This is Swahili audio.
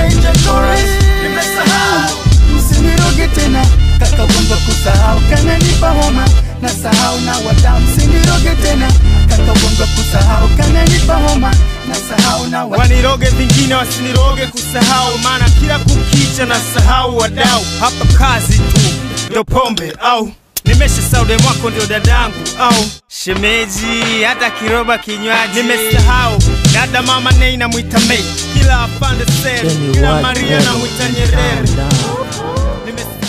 nje chorus nimesahau msiniroge tena kaka ugonjwa kusahau kananipa homa na sahau na wadau msiniroge tena kaka ugonjwa kusahau kananipa homa na sahau na wadau waniroge vingine wasiniroge kusahau maana kila kukicha na sahau wadau hapa kazi tu ndo pombe au nimesha saude mwako ndio dadangu au shemeji hata kiroba kinywaji nimesahau dada mama nei namwita mei kila apande seri kila maria namwita nyerere Nimesahau